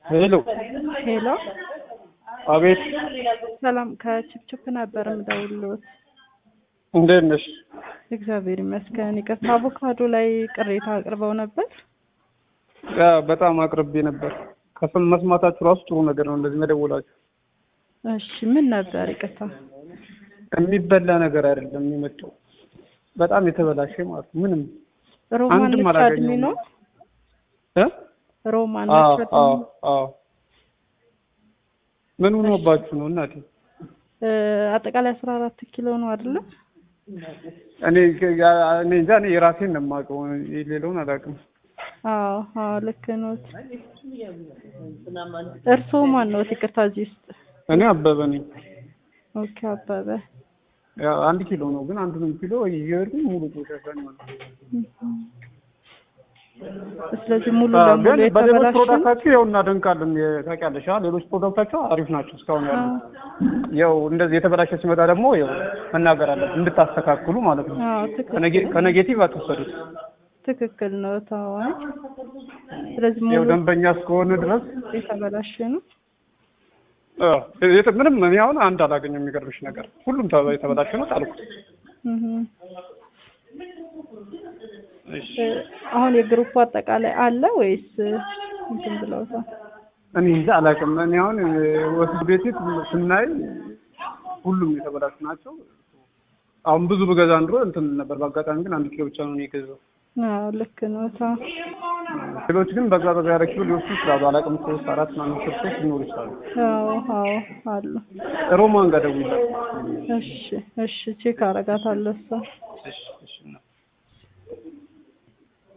ሄሎ ሄሎ አቤት ሰላም ከችፕችፕ ነበር የምደውልዎት። እንዴት ነሽ? እግዚአብሔር ይመስገን። ይቅርታ አቮካዶ ላይ ቅሬታ አቅርበው ነበር። ያ በጣም አቅርቤ ነበር። ከስም መስማታችሁ ራሱ ጥሩ ነገር ነው፣ እንደዚህ መደወላችሁ። እሺ ምን ነበር? ይቅርታ የሚበላ ነገር አይደለም የመጣው፣ በጣም የተበላሸ ማለት ነው። ምንም ሮማን አንድም ብቻ አላገኘሁም። እድሜ ነው? እ ሮማን አዎ ብቻ አዎ እድሜ? አዎ። ምን ሆኖባችሁ ነው እናቴ? እ አጠቃላይ አስራ አራት ኪሎ ነው አይደለም? እኔ ያ- እኔ እንጃ እኔ የራሴን ነው የማውቀው፣ ሌላውን አላውቅም። አዎ አዎ ልክ ኖት። እርስዎ ማን ነዎት? ይቅርታ እዚህ ውስጥ እኔ አበበ ነኝ። ኦኬ አበበ ያው አንድ ኪሎ ነው ግን አንዱንም ኪሎ እየሄድኩኝ ሙሉ ቆሻሻ ነው ማለት ነው። ስለዚህ ሙሉ አዎ፣ ለሙሉ ግን በሌሎች የተበላሸ ነው? ፕሮዳክታችሁ ያው እናደንቃለን። የ- ታውቂያለሽ፣ አ ሌሎች ፕሮዳክታችሁ አሪፍ ናቸው እስካሁን ያሉ። ያው እንደዚህ የተበላሸ ሲመጣ ደግሞ ያው መናገር አለብን እንድታስተካክሉ ማለት ነው። አዎ ትክክል ከኔጌ- ከኔጌቲቭ አትወሰዱት። ትክክል ነው ታዋይ ስለዚህ ያው ሙሉ ደንበኛ እስከሆነ ድረስ የተበላሸ ነው አዎ፣ የት- ምንም እኔ አሁን አንድ አላገኘም። የሚገርምሽ ነገር ሁሉም ተ- የተበላሸ ነው ጣልኩት። እህ እሺ፣ አሁን የግሩፕ አጠቃላይ አለ ወይስ እንትን ብለውታል? እኔ እንጃ አላውቅም። እኔ አሁን ወስድ ቤት ስናይ ሁሉም የተበላሹ ናቸው። አሁን ብዙ ብገዛ እንድሮ እንትን ነበር። በአጋጣሚ ግን አንድ ኪሎ ብቻ ነው እኔ የገዛው። አዎ ልክ ነው ታ ሌሎች ግን በዛ በዛ ያለ ኪሎ ሊወስዱ ይችላሉ። አላውቅም። ሶስት አራት ምናምን ስርቶች ሊኖሩ ይችላሉ። አዎ አዎ አሉ። ሮማን ጋር ደውይላት። እሺ እሺ ቼክ አረጋታለሁ እሷ እሺ እሺ